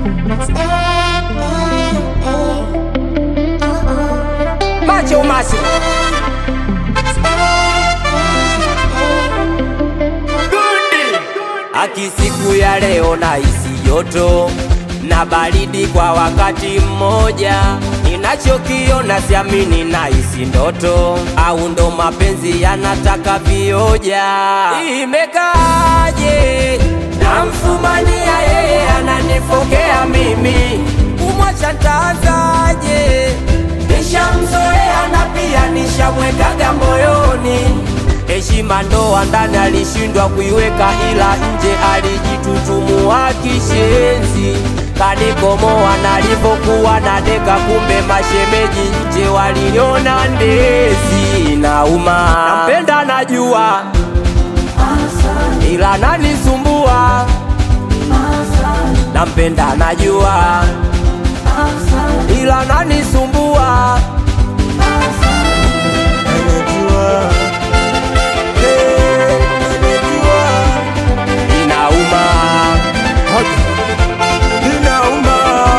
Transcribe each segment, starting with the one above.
Macho macho Aki siku ya leo na isi joto na baridi kwa wakati mmoja, ninachokiona siamini na isi ndoto, au ndo mapenzi yanataka vioja. Imekaaje? Namfumania yeye ananifokea mimi, kumwacha ntaanzaje? Nishamzoea na pia nishamwekaga moyoni heshima ndoa ndani alishindwa kuiweka, ila nje alijitutumua kishenzi, kanikomoa nalipokuwa na deka, kumbe mashemeji nje waliniona ndezi. Nauma, nampenda najua, ila nanisumbua. Nampenda najua, ila nanisumbua. Inauma, inauma.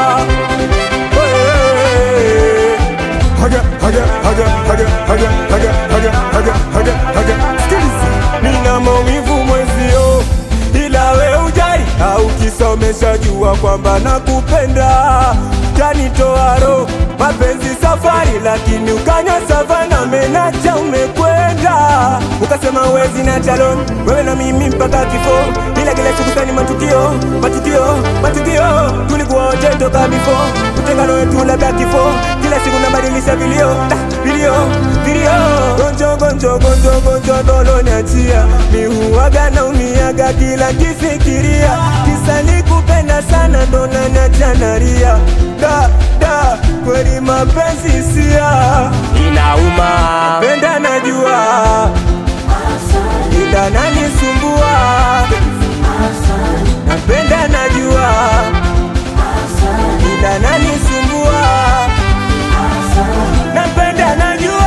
Hey. Haga, haga, haga, haga, haga, haga, haga, haga, haga, haga. Sikiliza, nina maumivu mwenzio, ila we ujali au kisomesha, jua kwamba nakupenda, tanitoa roho mapenzi safari, lakini ukanya savana menacha umekwenda, ukasema wezi na chalon wewe na mimi mpaka kifo, ila kila siku sani matukio matukio matukio, tulikuwa wote toka bifo, utengano wetu labda kifo, kila siku nabadilisha vilio ah, vilio vilio, gonjo gonjo gonjo gonjo dolo niachia, mi huwaga naumiaga kila kifikiria, kisa nikupenda sana ndo naniacha nalia, da da kweli mapenzi sia Inauma, penda najua ila nanisumbua napenda najua ila nanisumbua napenda najua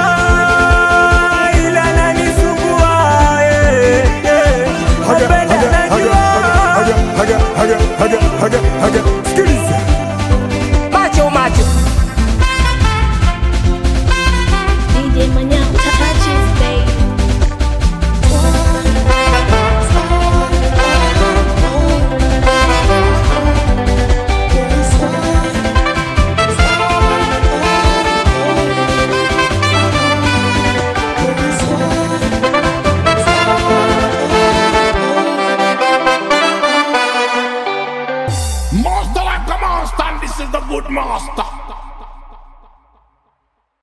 ila nanisumbua eh, eh. napenda najua sikiliza macho macho. DJ Manyao touches, baby. Master like a master, and this is the good master.